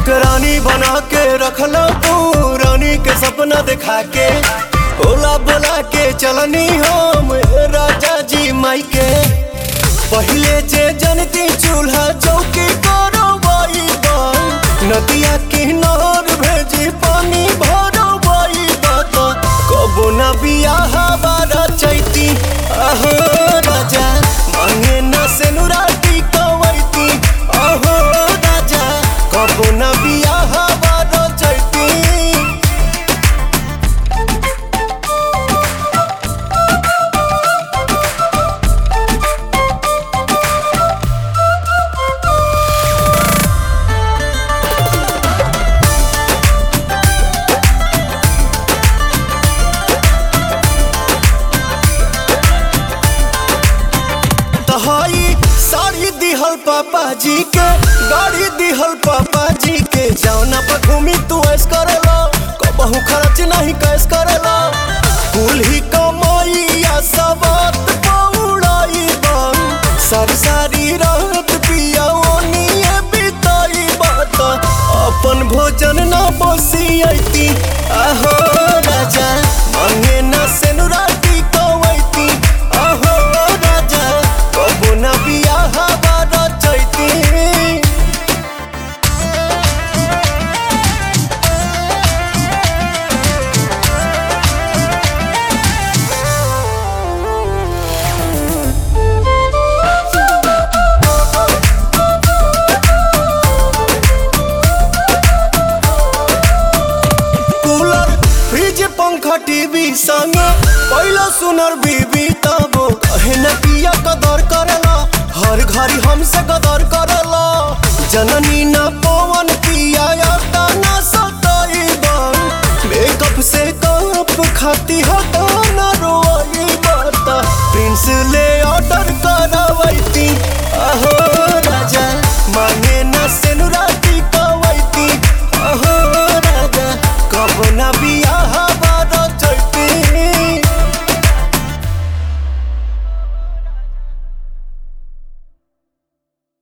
हमके रानी बना के रखला तू रानी के सपना दिखा के ओला बोला के चलनी हम राजा जी माई के पहले जे जनती चूल्हा चौकी करो बाई नदिया किनार भेजी पानी भरो बाई कबो ना बियाह बारा चैती अहो राजा मांगे ना सेनुराटी कवैती अहो राजा कबो ना बियाह बारा चैती तहाई साड़ी दिहल पापा जी के गाड़ी दिहल पापा जी के जौना पर घूमी तू ऐस करेला कबहू खर्च नहीं कैस करेला कुल ही कमाइया सबत पौड़ाई बन सारी सारी रात पिया ओनिए बिताई बात अपन भोजन ना बसियती आहो राजा मांगे ना सेनुराटी कवैती आहो राजा कबो ना बियाह बारा चैती कूलर फ्रिज पंखा टीवी संग पहला सुनर बीबी तबो कहे न किया कदर करेला हर घड़ी हमसे कदर करेला जननी न पवन किया याता न सताई बन मेकअप से कप खाती हटा